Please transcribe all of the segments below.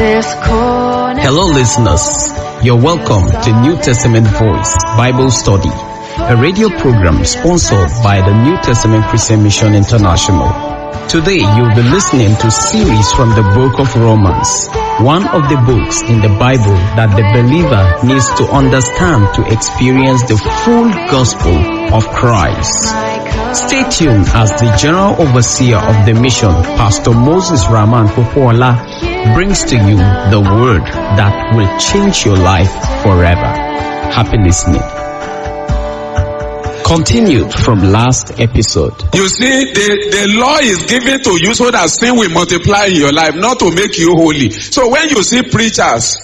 this corner. Hello, listeners. You're welcome to New Testament Voice Bible Study, a radio program sponsored by the New Testament Christian Mission International. Today, you'll be listening to series from the book of Romans, one of the books in the Bible that the believer needs to understand to experience the full gospel of Christ. Stay tuned as the General Overseer of the mission, Pastor Moses Rahman Popola, brings to you the word that will change your life forever. Happy listening. Continued from last episode. You see, the, the law is given to you so that sin will multiply in your life, not to make you holy. So when you see preachers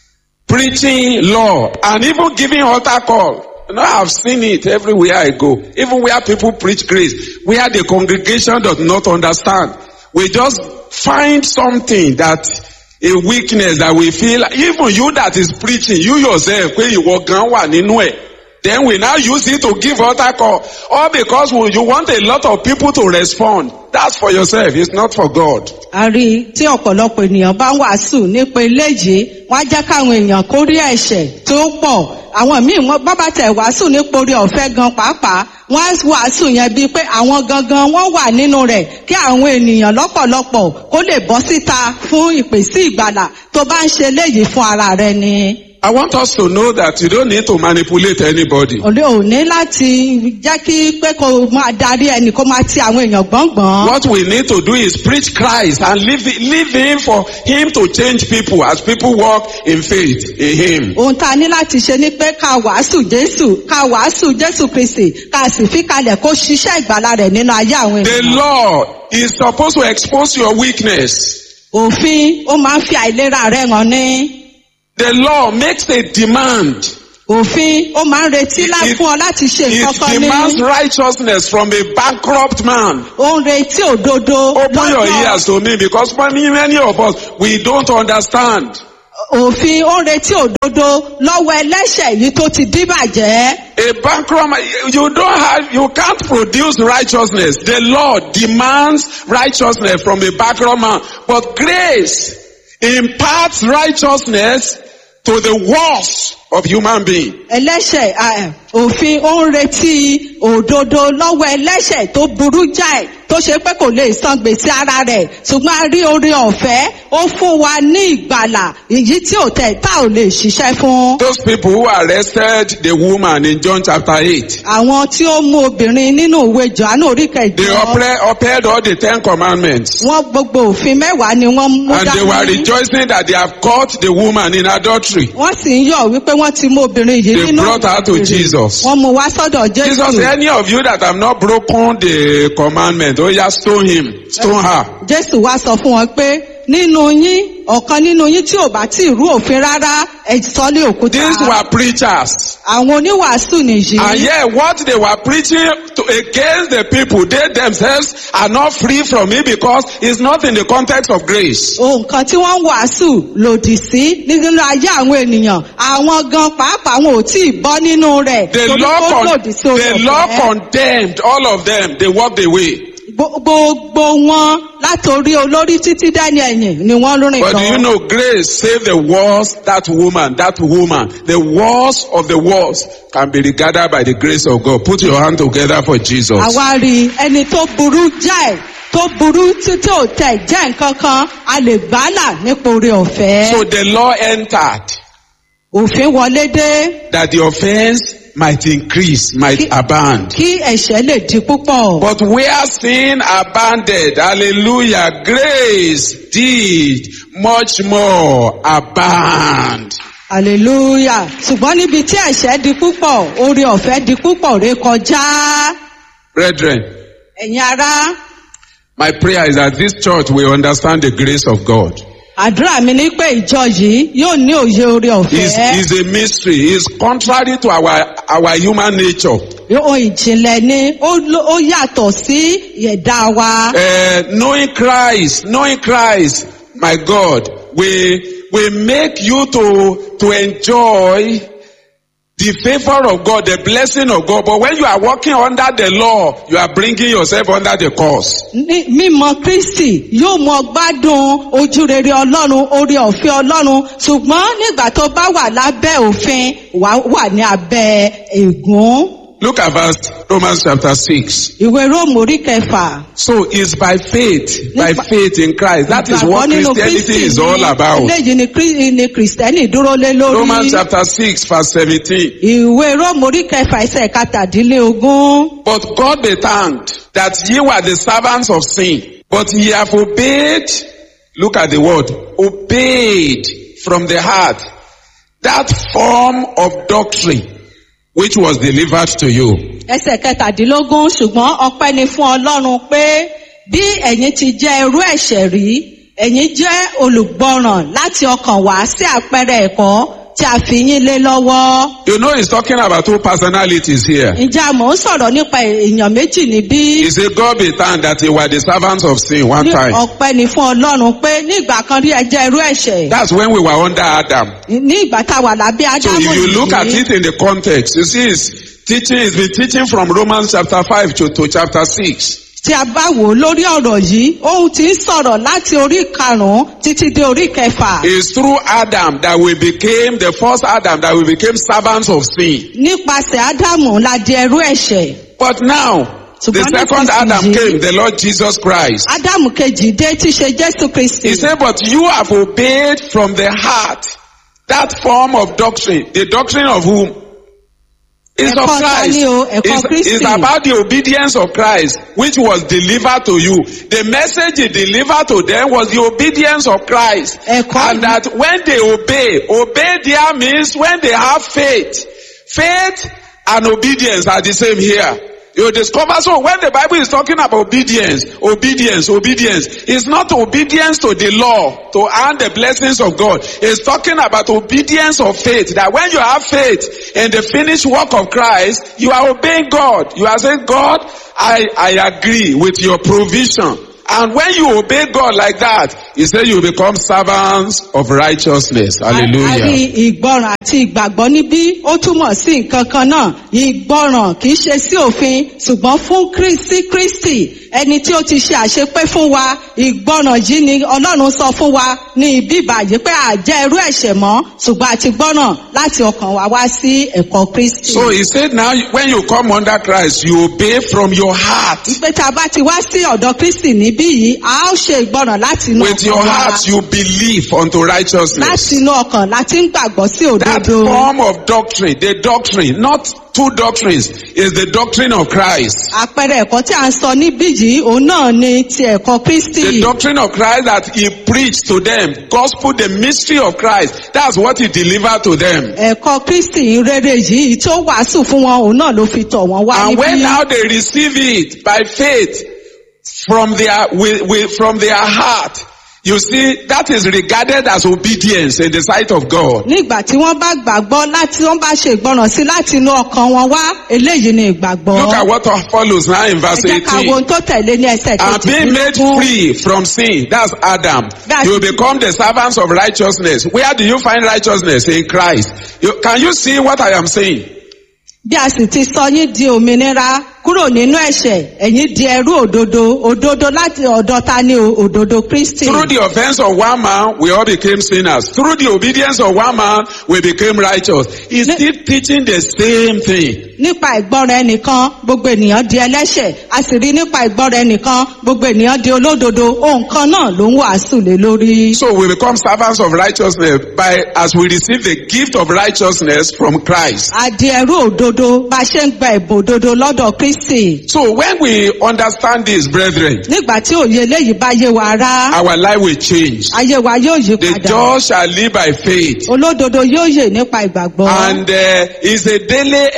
preaching law and even giving altar call, you know, I've seen it everywhere I go. Even where people preach grace, where the congregation does not understand. We just find something that a weakness that we feel, even you that is preaching, you yourself, when you walk around nínú ẹ̀. Then we now use it to give altar call. All because we- you want a lot of people to respond. That's for yourself. It's not for God. a rí i tí ọ̀pọ̀lọpọ̀ ènìyàn bá ń wàásù nípa eléyìí wọ́n á jẹ́ káwọn èèyàn kó rí ẹ̀ṣẹ̀ tó pọ̀ àwọn míì wọ́n bábà tẹ̀ wàásù nípa orí ọ̀fẹ́ gan pàápàá wọ́n á wàásù yẹn bíi pé àwọn gangan wọ́n wà nínú rẹ̀ kí àwọn ènìyàn lọ́pọ̀lọpọ̀ kó lè bọ́ síta fún ìpèsè ìgbàlà tó bá ń ṣe léyìí fún ara rẹ ni. I want us to know that you don't need to manipulate anybody. òde òní láti jẹ́ kí pé kó máa darí ẹnì kó máa ti àwọn èèyàn gbọ̀ngbọ̀n. What we need to do is preach Christ and leave, leave Him for Him to change people as people walk in faith in Him. ohun tá a ní láti ṣe ni pé ká wàásù jésù ká wàásù jésù kristi ká sì fi kalẹ̀ kó ṣiṣẹ́ ìgbàlà rẹ̀ nínú ayé àwọn The ènìyàn. law is supposed to expose your weakness. òfin ó máa ń fi àìlera rẹ̀ hàn ní. The law makes a demand. òfin ó máa ń retí lá It- fún ọ láti ṣe nǹkan It kan demands ní. righteousness from a bankrupt man. ó ń retí òdodo Open your lọ́dọ̀- ears to me because many, many of us, we don't understand. òfin ó ń retí òdodo lọ́wọ́ ẹlẹ́ṣẹ̀ yìí tó ti díbàjẹ́. A bankrupt man, you don't have, you can't produce righteousness. The law demands righteousness from a bankrupt man. But grace imparts righteousness to the worst of human being. ẹlẹ́ṣẹ̀ ah, òfin ó ń retí òdodo lọ́wọ́ ẹlẹ́ṣẹ̀ tó burú jáì tó ṣe pé kò lè san gbèsè ara rẹ̀ ṣùgbọ́n a rí oore ọ̀fẹ́ ó fún wa ní ìgbàlà èyí tí ò tẹ̀ tá ò lè ṣiṣẹ́ fún. Those people who arrested the woman in John chapter 8, àwọn tí ó mú obìnrin nínú ìwé johannu orí they kẹjọ upheld upheld all the Ten Commandments. wọn gbogbo òfin mẹ́wàá ni wọ́n mú And they were dání. rejoicing that they have caught the woman in adultery. wọ́n sì ń yọ̀ wípé wọ́n ti mú obìnrin yìí They nínú brought her to ìrìn. Jesus. wọ́n mú wá sọ́dọ̀ Jesus, jésù. any of you that have not broken the commandment, oh yeah, stone him, stone her. jésù wá sọ fún wọn pé nínú yín ọ̀kan nínú yín tí ò bá tí ì rú òfin rárá ẹ sọ lé òkúta. These were preachers. àwọn oníwàásù nìyí. And yet what they were preaching to, against the people, they themselves are not free from it because it's not in the context of grace. nǹkan tí wọ́n ń wàásù lòdì sí nínú ayé àwọn ènìyàn àwọn gan pàápàá wọn ò tí ì bọ́ nínú rẹ̀ The torí law, ó con- lòdì sí orí the law ọ̀fẹ́. condemned all of them. They walked away. Gbo- gbogbo wọn látòrí olórí títí dání ẹ̀yìn ni wọ́n rìn But do you lọ. know grace saved the worst, that woman, that woman, the worst of the worst can be regarded by the grace of God. Put your hand together for Jesus. àwa rí ẹni tó burú jáì tó burú títí ò tẹ̀ jẹ́ nǹkan kan a lè gbálà nípa orí ọ̀fẹ́. So the law entered òfin wọlé dé that the offense might increase, might Ki- abound. kí ẹ̀ṣẹ̀ lè di púpọ̀. But where sin abounded, hallelujah, grace did much more abound. hallelujah ṣùgbọ́n níbi tí ẹ̀ṣẹ̀ di púpọ̀ orí ọ̀fẹ́ di púpọ̀ ré kọjá. Brethren, ẹ̀yin ará my prayer is that this church will understand the grace of God. àdúrà mi ní pé ìjọ yìí yóò ní òye orí It's, ọ̀fẹ́. it's a mystery. It's contrary to our, our human nature. ohun ìjìnlẹ̀ ni ó ló- ó yàtọ̀ sí ẹ̀dá wa. Uh, knowing Christ, knowing Christ, my God, will, will make you to, to enjoy the favor of God, the blessing of God. But when you are walking under the law, you are bringing yourself under the curse. ní mímọ̀ kristi yóò mọ gbádùn ojú rere ọlọ́run orí ọ̀fẹ́ ọlọ́run ṣùgbọ́n nígbà tó bá wà lábẹ́ òfin wà wà ní abẹ́ ègún. Look at verse Romans chapter 6. ìwé róòmù orí kẹfà. So it's by faith, by Nípa- faith in Christ. That is what Ìgbàgbọ́ nínú Christianity Kristi is ni all about. eléyìí ni Krí- ni kìrìsìtẹ́nì dúró lé Romans lórí. chapter 6 verse 17. ìwé róòmù orí kẹfà ẹsẹ̀ kàtàdínlógún. But God be thanked that ye were the servants of sin, but ye have obeyed, look at the word, obeyed from the heart that form of doctrine which was delivered to you. ẹsẹ̀ kẹtàdínlógún ṣùgbọ́n ọpẹ́ ni fún ọlọ́run pé bí ẹ̀yin ti jẹ́ irú ẹ̀ṣẹ̀ rí ẹ̀yin jẹ́ olùgbọràn láti ọkàn wá sí àpẹẹrẹ ẹ̀kọ́ tí a fi yín lé lọ́wọ́. You know he's talking about two personalities here. ǹjẹ́ àmọ́ ń sọ̀rọ̀ nípa èèyàn méjì níbí? He said God be thanked that they were the servants of sin one ní time. ọpẹ́ ni fún ọlọ́run pé ní ìgbà kan rí ẹ jẹ́ irú ẹ̀ṣẹ̀ That's when we were under Adam. ní ìgbà tá a wà lábẹ́ So ádámù if you look at yìí it in the context, you see it's teaching, it's been teaching from Romans chapter 5 to, to chapter 6. tí a bá wò ó lórí ọ̀rọ̀ yìí ohun tí ń sọ̀rọ̀ láti orí karùn-ún títí dé orí kẹfà. It's through Adam that we became, the first Adam, that we became servants of sin. nípasẹ̀ ádámù la di ẹrú ẹ̀ṣẹ̀. But now, the Ṣùgbọ́n second nísinsìnyí- Adam came, the Lord Jesus Christ. ádámù kejì dé tí ṣe jésù kristi. He said, but you have obeyed from the heart that form of doctrine. The doctrine of whom? Is of Ẹ̀kọ́ ta Christ. ni o? Ẹ̀kọ́ It's, Kristi. it's about the obedience of Christ, which was delivered to you. The message he delivered to them was the obedience of Christ. Ẹ̀kọ́ And that when they obey, obey there means when they have faith. Faith and obedience are the same here. You discover so when the Bible is talking about obedience, obedience, obedience, it's not obedience to the law to earn the blessings of God. It's talking about obedience of faith. That when you have faith in the finished work of Christ, you are obeying God. You are saying, God, I, I agree with your provision. And when you obey God like that, he said you become servants of righteousness. a rí Hallelujah. ìgbọràn àti ìgbàgbọ́ níbí ó túmọ̀ sí nǹkan kan náà ìgbọràn kì í ṣe sí òfin ṣùgbọ́n fún kristi kristi ẹni tí ó ti ṣe àṣepé fún wa ìgbọràn yìí ni ọlọ́run sọ fún wa ní ibi ìbàjẹ́ pé àjẹ́ irú ẹ̀ṣẹ̀ mọ́ ṣùgbọ́n àti gbọ́ràn láti ọkàn wa wá sí ẹ̀kọ́ kristi. So he said now when you come under Christ, you obey from your heart. pé tá a bá ti wá sí ọ̀dọ̀ kristi níbí yìí a ó ṣe ìgbọràn láti inú With your ọkàn wa heart you believe unto láti righteousness. inú ọkàn láti ń gbàgbọ́ sí That òdodo. form of doctrine, the doctrine, not two doctrines, is the doctrine of Christ. àpẹẹrẹ ẹ̀kọ́ tí a ń sọ níbí yìí òun náà ni ti ẹ̀kọ́ kristi. The doctrine of Christ that he preached to them, gospel, the mystery of Christ, that's what he delivered to them. ẹ̀kọ́ kristi rere yìí tí ó wàásù fún wọn òun náà ló fi tọ̀ wọ́n wá And when níbí. now they receive it by faith from their, with, with, from their heart, you see, that is regarded as obedience in the sight of God. nígbà tí wọ́n bá gbàgbọ́ láti wọ́n bá ṣe ìgbọràn sí láti inú ọkàn wọn wá eléyìí ni ìgbàgbọ́. Look at what follows now in ẹ verse jẹ́ ká wo 18. ohun tó tẹ̀lé ní ẹsẹ̀ And being made kejì. free from sin, that's Adam. That's- You become the servants of righteousness. Where do you find righteousness? In Christ. You, can you see what I am saying? bí a sì ti sọ yín di òmìnira kúrò nínú ẹ̀ṣẹ̀ ẹ̀yin di ẹrú òdodo òdodo láti ọ̀dọ̀ ta ni o? òdodo kristi. Through the offense of one man, we all became sinners. Through the obedience of one man, we became righteous. He's Ne- still teaching the same thing. nípa ìgbọ́ra ẹnìkan gbogbo ènìyàn di ẹlẹ́ṣẹ̀ a sì rí nípa ìgbọ́ra ẹnìkan gbogbo ènìyàn di olódodo ohun kan náà ló ń wàásù lé lórí. So we become servants of righteousness by as we receive the gift of righteousness from Christ. a di ẹrú òdodo bá a ṣe ń gba ẹ̀bùn òdodo lọ́dọ̀ kristi. So when we understand this, brethren, nígbà tí òye eléyìí bá yé wa rá our life will change. ayé wa yóò yí The padà just shall live by faith. olódodo yóò yè nípa ìgbàgbọ́. And uh, it's a daily exercise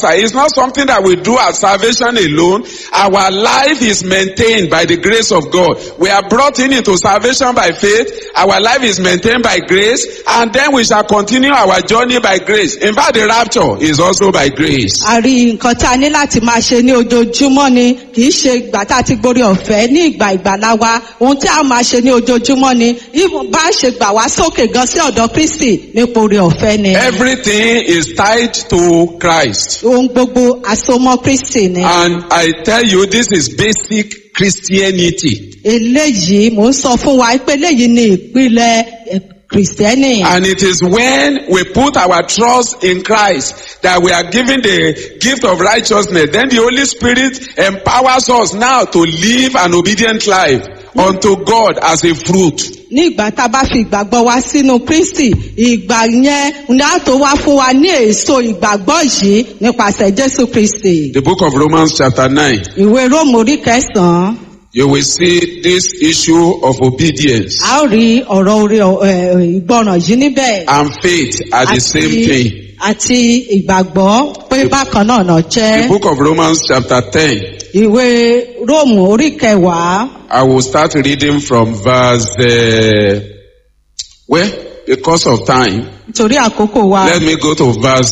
answer. It's not something that we do as salvation alone. Our life is maintained by the grace of God. We are brought in into salvation by faith. Our life is maintained by grace. And then we shall continue our journey by grace. In fact, the rapture is also by grace. a rí nǹkan tá a ní láti máa ṣe ní ojoojúmọ́ ni kì í ṣe ìgbà tá a ti gborí ọ̀fẹ́ ní ìgbà ìgbàlá wa ohun tí a máa ṣe ní ojoojúmọ́ ni even bá a ṣe gbà wá sókè gan sí ọ̀dọ̀ kristi nípa orí ọ̀fẹ́ ni. Everything is tied to Christ. ohun gbogbo àsomọ́ kristi ni. And I tell you, this is basic Christianity. eléyìí mò ń sọ fún wa pé eléyìí ni ìpìlẹ̀ eh, kìrìsìtẹ́nì. And it is when we put our trust in Christ that we are given the gift of righteousness. Then the Holy Spirit empowers us now to live an obedient life unto God as a fruit. ní ìgbà tá a bá fi ìgbàgbọ́ wa sínú kristi ìgbà yẹn ni a tó wá fún wa ní èso ìgbàgbọ́ yìí nípasẹ̀ jésù kristi. The book of Romans chapter 9, ìwé róòmù orí kẹsàn-án you will see this issue of obedience a ó rí ọ̀rọ̀ orí ẹ̀, ìgbọràn yìí níbẹ̀. and faith are the same thing. àti ìgbàgbọ́ pé bákan náà náà The jẹ́. book of Romans chapter 10, ìwé róòmù orí kẹwàá I will start reading from verse, uh, well, because of time, nítorí àkókò wa let me go to verse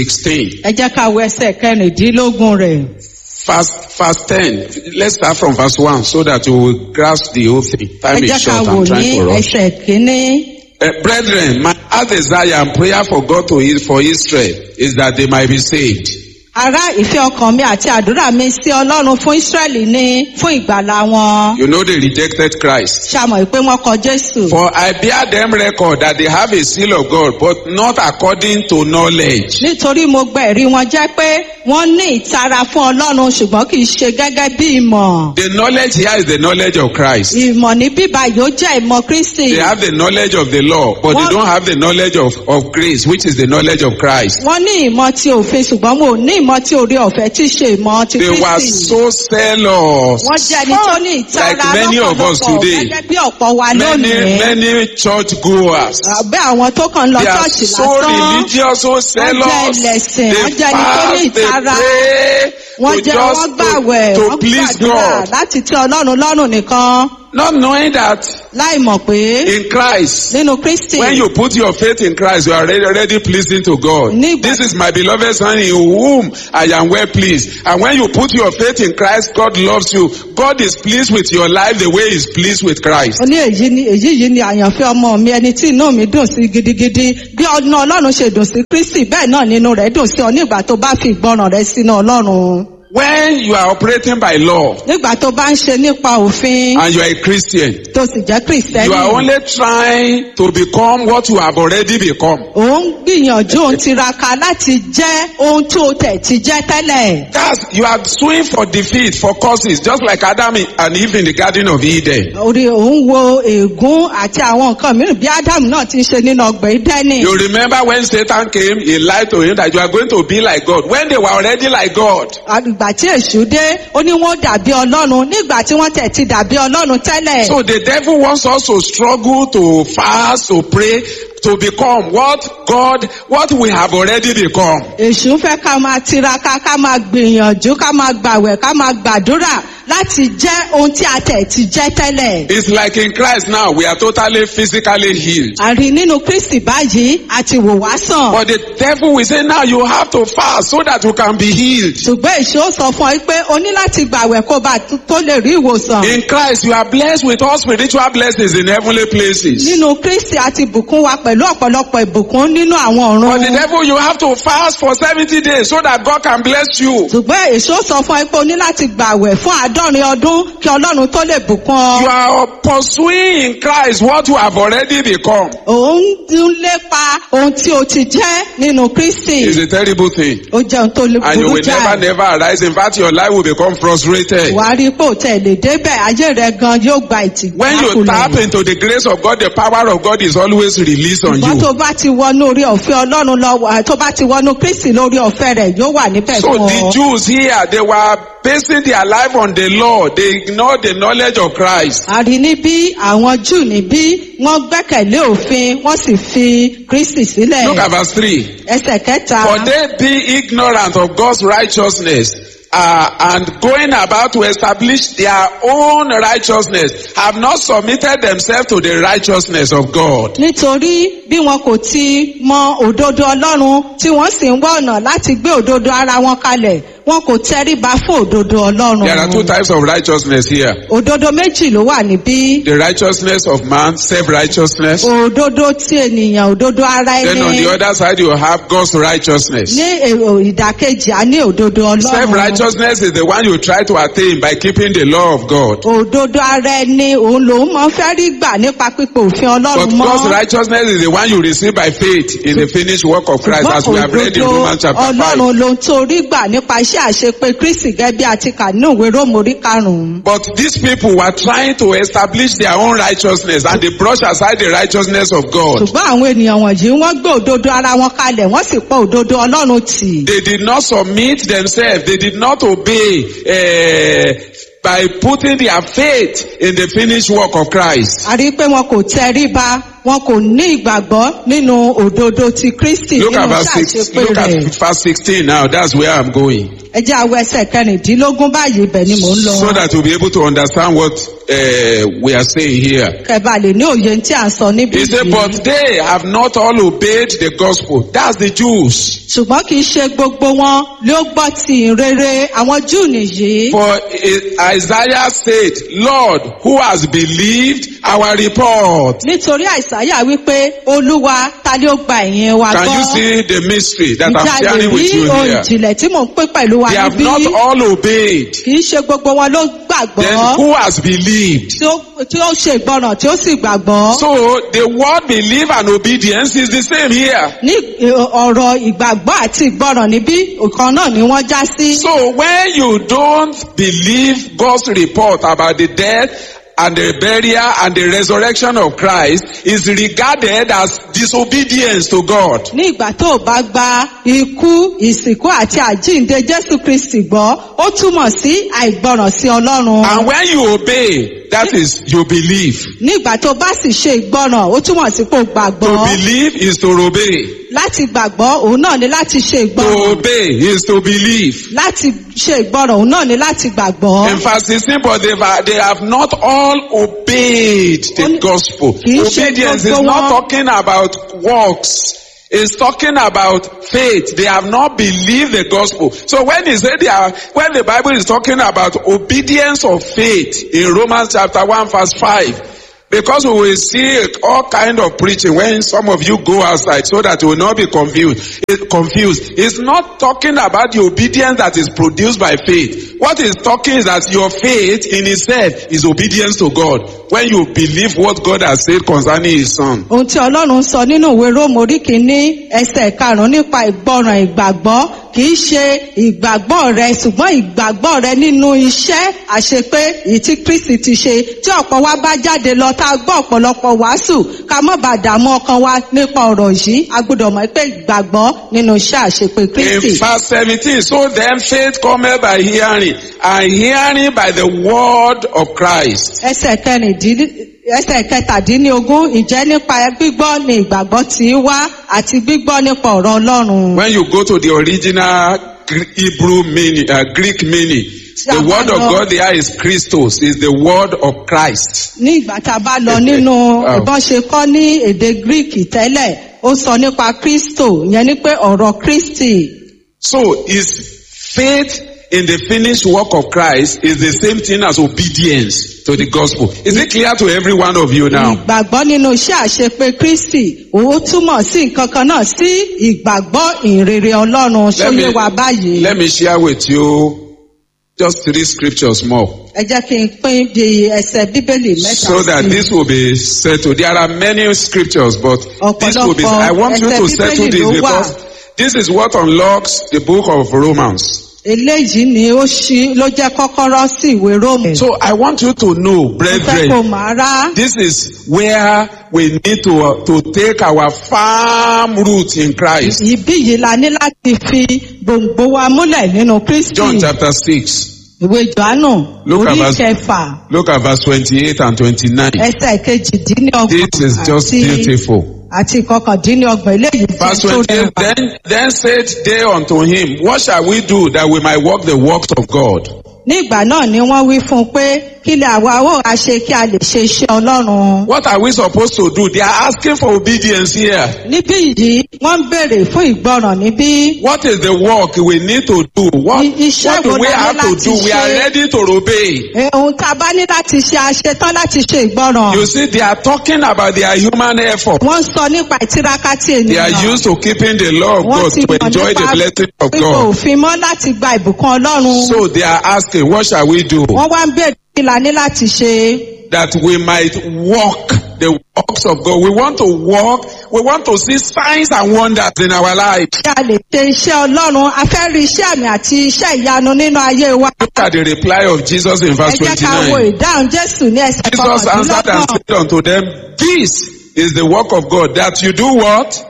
16. ẹ jẹ́ ká wo ẹsẹ̀ kẹrìndínlógún rẹ̀. Verse, verse 10. Let's start from verse 1 so that you will grasp the whole thing. ẹ Time jẹ́ is ká short. wò I'm ní trying to rush. ẹsẹ̀ kínní. Uh, brethren, my heart desire and prayer for God to is for Israel is that they might be saved. ará ìfẹ́ ọkàn mi àti àdúrà mi sí ọlọ́run fún ísírẹ́lì ní fún ìgbàlá wọn. You know they rejected Christ. ṣàmọ̀ pé wọ́n kọ jésù. For I bear them record that they have a seal of God, but not according to knowledge. nítorí mo gba ẹ̀rí wọn jẹ́ pé wọ́n ní ìtara fún ọlọ́run ṣùgbọ́n kì í ṣe gẹ́gẹ́ bí ìmọ̀. The knowledge here is the knowledge of Christ. ìmọ̀ ní bíbá yóò jẹ́ ìmọ̀ kristi. They have the knowledge of the law, but they What? don't have the knowledge of, of grace, which is the knowledge of Christ. wọ́n ní ìmọ̀ ti òfin ṣùgbọ́n mo ní ìmọ̀ ti orí ọ̀fẹ́ tí í ṣe ìmọ̀ ti They were kristi. so zealous. wọ́n jẹ́ ẹni tó ní ìtara Like many of us lọ́pọ̀lọpọ̀ today. gẹ́gẹ́ bí ọ̀pọ̀ wa Many, lónìí. many church goers. àbẹ́ àwọn tó kàn ń lọ They are ṣọ́ọ̀ṣì so lásán. religious, so zealous. ẹlẹ́sìn, They wọ́n jẹ́ ẹni tó ní fast, they ìtara. pray wọ́n to jẹ́ wọ́n just gbàwẹ̀ to, wọ́n to please gbàdúrà God. láti tẹ́ ọlọ́run lọ́rùn nìkan Not knowing that láì mọ̀ pé in Christ, nínú kristi when you put your faith in Christ, you are already, already pleasing to God. Nígbà- This is my beloved son in whom I am well pleased. And when you put your faith in Christ, God loves you. God is pleased with your life the way He's pleased with Christ. ó ní èyí ni èyí yìí ni àyànfẹ́ ọmọ mi ẹni tí inú mi dùn sí gidigidi bí ọ̀nà ọlọ́run ṣe dùn sí kristi bẹ́ẹ̀ náà nínú rẹ̀ dùn sí ọ nígbà tó bá fi ìgbọràn rẹ sínú ọlọ́run When you are operating by law nígbà tó bá ń ṣe nípa òfin and you are a Christian, tó sì jẹ́ you kristẹni are only trying to become what you have already become. ò ń gbìyànjú òun tiraka láti jẹ́ ohun tó tẹ̀ ti jẹ́ tẹ́lẹ̀. That's, you are suing for defeat, for causes, just like Adam and Eve in the Garden of Eden. orí òun wo ègún àti àwọn nǹkan mìíràn bí ádámù náà ti ń ṣe nínú ọgbà ìdẹ́nì. You remember when Satan came, he lied to him that you are going to be like God. When they were already like God. ìgbà tí èṣù dé ó ní wọn dàbí ọlọ́run nígbà tí wọ́n tẹ̀ ti dàbí ọlọ́run tẹ́lẹ̀. So the devil wants us to struggle, to fast, to pray, to become what God, what we have already become. èṣù fẹ́ ká máa tiraka ká máa gbìyànjú ká máa gbàwẹ̀ ká máa gbàdúrà láti jẹ́ ohun tí a tẹ̀ ti jẹ́ tẹ́lẹ̀. It's like in Christ now, we are totally physically healed. àrí nínú kristi báyìí àti wò wá sàn. But the devil will say now you have to fast so that you can be healed. ṣùgbọ́n èṣù ó sọ fún ọ pé o ní láti gbàwẹ̀ kó bá tó lè rí ìwòsàn. In Christ, you are blessed with all spiritual blessings in heavenly places. nínú kristi àti bùkún wa pẹ̀lú ọ̀pọ̀lọpọ̀ ìbùkún nínú àwọn But the ọ̀run. devil, you have to fast for 70 days so that God can bless you. ṣùgbọ́n èso sọ fún ẹ pé o ní láti gbàwẹ̀ fún àádọ́rin ọdún kí ọlọ́run tó lè bùkún You ọ. are pursuing in Christ what you have already become. òun ń lépa ohun tí o ti jẹ́ nínú kristi. It's a terrible thing. ó jẹ́ ohun tó lè And you burú will never, jáì. never arise. In fact, your life will become frustrated. wà á rí i pé òtẹ́ lè débẹ̀ ayé rẹ gan yóò gba ìtì. When you tap into the grace of God, the power of God is always released is on ṣùgbọ́n tó you. bá ti wọnú orí ọ̀fẹ́ ọlọ́run lọ wà- tó bá ti wọnú kristi lórí ọ̀fẹ́ rẹ̀ yóò wà níbẹ̀ So fún the ọ. Jews here, they were basing their life on the law. They ignored the knowledge of Christ. a rí níbí àwọn júù níbí wọ́n gbẹ́kẹ̀lé òfin wọ́n sì fi kristi sílẹ̀. Look at verse 3. ẹsẹ̀ kẹta. For they be ignorant of God's righteousness uh, and going about to establish their own righteousness have not submitted themselves to the righteousness of God. nítorí bí wọn kò ti mọ òdodo ọlọ́run tí wọ́n sì ń wá ọ̀nà láti gbé òdodo ara wọn kalẹ̀ wọn kò tẹríba fún òdodo There are two ọlọ́run. types of righteousness here. òdodo méjì ló wà níbí. The righteousness of man, self-righteousness. òdodo tí ènìyàn òdodo ara Then on ẹni. the other side you have God's righteousness. ní èrò ìdàkejì a ní òdodo ọlọ́run. Self-righteousness is the one you try to attain by keeping the law of God. òdodo ara ẹni òun lòun máa ń fẹ́ rí gbà nípa pípe òfin But ọlọ́run God's mọ́. righteousness is the one you receive by faith in the finished work of Christ as we have read in Romans chapter 5. ọlọ́run ló ń torí gbà nípa iṣẹ́ àṣepé kristi gẹ́gẹ́ bí a ti kà nínú ìwé róòmù orí karùn-ún. But these people were trying to establish their own righteousness and they brush aside the righteousness of God. ṣùgbọ́n àwọn ènìyàn wọ̀nyí wọ́n gbé òdodo ara wọn kalẹ̀ wọ́n sì pọ̀ òdodo ọlọ́run tì. They did not submit themselves. They did not obey uh, by putting their faith in the finished work of Christ. a rí i pé wọn kò tẹríba wọn kò ní ìgbàgbọ́ nínú òdodo ti kristi Look nínú at verse iṣẹ́ six, àṣepé look at rẹ̀. verse 16 now. That's where I'm going. ẹ jẹ́ àwọ̀ ẹsẹ̀ kẹrìndínlógún báyìí ibẹ̀ ni mò ń lọ. So that you'll be able to understand what uh, we are saying here. kẹba lè ní òye tí à ń sọ níbí He said, yìí. but they have not all obeyed the gospel. That's the Jews. ṣùgbọ́n kì í ṣe gbogbo wọn ló gbọ́ ti ìrere àwọn júù nìyí. For I- Isaiah said, Lord, who has believed our report? nítorí àìsàyà wípé olúwa ta ni ó gba ẹ̀yìn wa Can you gbọ́. see the mystery that I'm ìjà lè sharing rí with you ohun here? ìjìnlẹ̀ tí mò ń pín pẹ̀lú wa They have níbí. not all obeyed. kì í ṣe gbogbo wọn ló Then gbàgbọ́. who has believed? tí ó tí ó ṣe ìgbọràn tí ó sì gbàgbọ́. So the word believe and obedience is the same here. ní ì- ọ̀rọ̀ ìgbàgbọ́ àti ìgbọràn níbí ọ̀kan náà ni wọ́n já sí. So when you don't believe God's report about the death and the burial and the resurrection of Christ is regarded as disobedience to God. ní ìgbà tó o bá gba ikú ìsìnkú àti àjíǹde jésù kristi gbọ́ ó túmọ̀ sí àìgbọràn sí ọlọ́run. And when you obey, that is you believe. ní ìgbà tó o bá sì ṣe ìgbọràn ó túmọ̀ sí pé o To gbàgbọ́. believe is to obey. láti gbàgbọ́ òun náà ni láti ṣe To ìgbọràn. obey is to believe. láti ṣe ìgbọràn òun náà ni láti gbàgbọ́. In verse 16, but they have, they have not all obeyed the Only- gospel. Kì í ṣe Obedience is gbogbo not wọn. talking about works. It's talking about faith. They have not believed the gospel. So when he said they are, when the Bible is talking about obedience of faith in Romans chapter 1 verse 5, because we will see all kind of preaching when some of you go outside so that you will not be confused. It, confused. It's not talking about the obedience that is produced by faith. What it's talking is that your faith in itself is obedience to God. When you believe what God has said concerning his son. ohun tí ọlọ́run sọ nínú ìwé róòmù orí kìíní ẹsẹ̀ karùn-ún nípa ìgbọràn ìgbàgbọ́ kì í ṣe ìgbàgbọ́ rẹ ṣùgbọ́n ìgbàgbọ́ rẹ nínú iṣẹ́ àṣepé èyí tí kristi ti ṣe tí ọ̀pọ̀ wa bá jáde lọ tá a gbọ́ ọ̀pọ̀lọpọ̀ wàásù ká mọ́ bá dààmú ọkàn wa nípa ọ̀rọ̀ yìí a gbọ́dọ̀ mọ̀ pé ìgbàgbọ́ nínú iṣẹ́ àṣepé kristi. In verse 17, so then faith cometh by hearing, and hearing by the word of Christ. ẹsẹ̀ kẹrìndínlẹ́ ẹsẹ̀ kẹtàdínlógún ìjẹ́ nípa gbígbọ́ ni ìgbàgbọ́ tí í wá àti gbígbọ́ nípa ọ̀rọ̀ ọlọ́run. When you go to the original Gr- Hebrew meaning, uh, Greek meaning, the word of God there is Christos, is the word of Christ. ní ìgbà tá a bá lọ nínú Wow. ìbọn ṣe kọ́ ní èdè greek tẹ́lẹ̀ ó sọ nípa kristo ìyẹn ni pé ọ̀rọ̀ kristi So is faith in the finished work of Christ is the same thing as obedience to the gospel. Is it clear to every one of you now? ìgbàgbọ́ nínú iṣẹ́ àṣepé kristi ó túmọ̀ sí nǹkan kan náà sí ìgbàgbọ́ ìrere ọlọ́run Let sóyè me, wa báyìí let me share with you just three scriptures more. ẹ jẹ́ kí n pín bí ẹsẹ̀ bíbélì mẹ́ta so that sí i. this will be settled. There are many scriptures, but this will be. Ọ̀pọ̀lọpọ̀ I want you to ẹsẹ̀ settle Bíbélì this ló wà. because this is what unlocks the book of Romans. eléyìí ni ó ṣí ló jẹ́ kọ́kọ́rọ́ sí ìwé róòmù. So I want you to know, mo fẹ́ kó brethren, màá rá. this is where we need to, uh, to take our firm root in Christ. Ibi yìí la ní láti fi gbòǹgbò wa múlẹ̀ nínú Kristi. John chapter 6. Ìwé Jòhánù Look at orí verse- kẹfà Look at verse 28 and 29. ẹsẹ̀ kejìdínlọ́gbọ̀n This is just àti- beautiful. àti kọkàndínlọ́gbọ̀n eléyìí tí Verse tó 28, rẹwà. then, then said they unto him, What shall we do that we might walk the works of God? Ní ìgbà náà ni wọ́n wí fún un pé kí lè àwa ó wá ṣe kí a lè ṣe iṣẹ́ Ọlọ́run. What are we supposed to do? They are asking for obedience here. Níbí yìí wọ́n ń béèrè fún ìgbọràn níbí. What is the work we need to do? What, I- iṣẹ́ what do wo we la ní have to láti do? We are ṣe? ready to obey. Eh, Ohun tá a bá ní láti ṣe a ṣe tán láti ṣe ìgbọràn. You see, they are talking about their human effort. Wọ́n sọ nípa ìtiraka tí They are ènìyàn. used to keeping the law of Wọ́n God ti to mọ̀ enjoy the nípa blessing of pípò God. òfin mọ́ láti gba ìbùkún Ọlọ́run. So they are asking, what shall we do? Wọ́n wá ń béèrè kí la ní láti ṣe. That we might walk the works of God. We want to walk. We want to see signs and wonders in our life. Kí a lè ṣe iṣẹ́ Ọlọ́run, a fẹ́ rí iṣẹ́ àmì àti iṣẹ́ ìyanu nínú ayé wa. Look at the reply of Jesus in Ẹ verse jẹ́ ká wo 29. ìdáhùn Jésù ní ẹsẹ̀ Jesus answered and kọkàndínlọ́gbọ̀n. said unto them, This is the work of God, that you do what?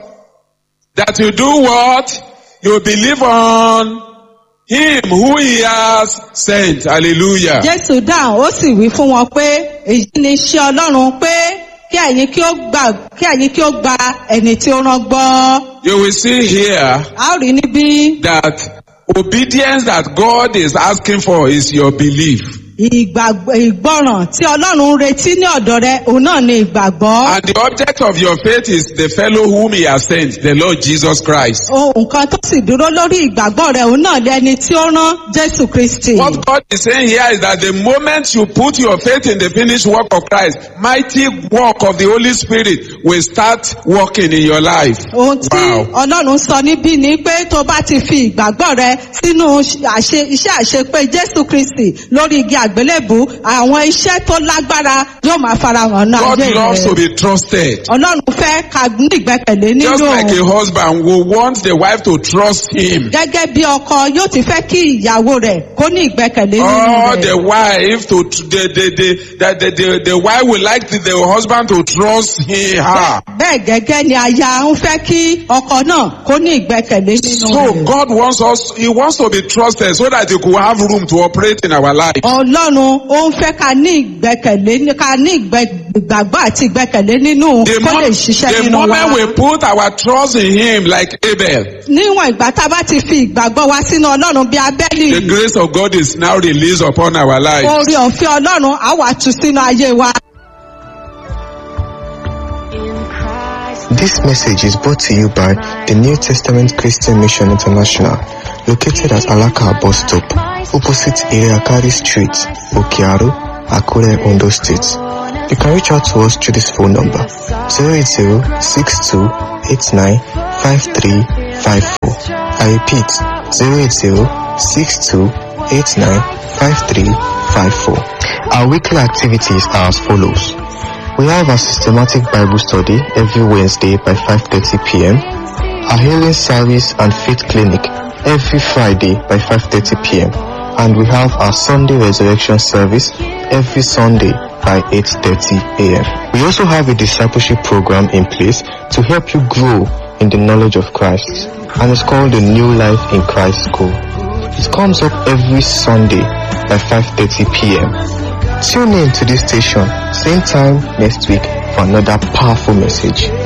That you do what? You believe on Him who He has sent. Hallelujah. Jésù dáhùn ó sì wí fún wọn pé èyí ni iṣẹ́ Ọlọ́run pé kí ẹ̀yin kí ó gbà kí ẹ̀yin kí ó gba ẹni tí ó rán gbọ́. You will see here A ó rí níbí that obedience that God is asking for is your belief. ìgbàgbọ́ ìgbọràn tí Ọlọ́run ń retí ní ọ̀dọ̀ rẹ òun náà ni ìgbàgbọ́. And the object of your faith is the fellow whom He has sent, the Lord Jesus Christ. Ohun kan tó sì dúró lórí ìgbàgbọ́ rẹ òun náà lẹni tí ó rán Jésù Kristi. What God is saying here is that the moment you put your faith in the finished work of Christ, mighty work of the Holy Spirit will start working in your life. Ohun tí Wow. Ọlọ́run sọ níbí ni pé tó bá ti fi ìgbàgbọ́ rẹ sínú àṣe- iṣẹ́ àṣepé Jésù Kristi lórí igi àgbélébù, àwọn iṣẹ́ tó lágbára yóò máa farahàn náà God ayé loves to rẹ. be trusted. Ọlọ́run fẹ́ ká ní ìgbẹ́kẹ̀lé nínú Just like a òun. husband will want the wife to trust him. Gẹ́gẹ́ bí ọkọ yóò ti fẹ́ kí ìyàwó rẹ̀ kó ní ìgbẹ́kẹ̀lé nínú Or rẹ̀. the wife to the the the the, the, the, the wife will like the, the husband to trust him her. Bẹ́ẹ̀ gẹ́gẹ́ ni aya ń fẹ́ kí ọkọ náà kó ní ìgbẹ́kẹ̀lé nínú So rẹ̀. God wants us, He wants to be trusted so that He could have room to operate in our life. Ọlọ́run ó ń fẹ́ ká ní ìgbẹ́kẹ̀lé ní- ká ní ìgbẹ́- ìgbàgbọ́ àti ìgbẹ́kẹ̀lé nínú The, kó mo- lè ṣiṣẹ́ the nínú wa. moment we put our trust in Him like Abel, Níwọ̀n ìgbà tá a bá ti fi ìgbàgbọ́ wa sínú Ọlọ́run bí Abẹ́lì, the grace of God is now released upon our lives. oore ọ̀fẹ́ Ọlọ́run á wà tú sínú ayé wa. This message is brought to you by the New Testament Christian Mission International, located at Alaka bus stop, opposite Iriakari Street, Okiaru, Akure, Ondo State. You can reach out to us through this phone number 080-6289-5354. I repeat 080-6289-5354. Our weekly activities are as follows. We have a systematic Bible study every Wednesday by 5.30 p.m. A healing service and faith clinic every Friday by 5.30 p.m. And we have our Sunday resurrection service every Sunday by 8.30 a.m. We also have a discipleship program in place to help you grow in the knowledge of Christ. And it's called the New Life in Christ School. It comes up every Sunday by 5.30 p.m. Tune in to this station, same time next week for another powerful message.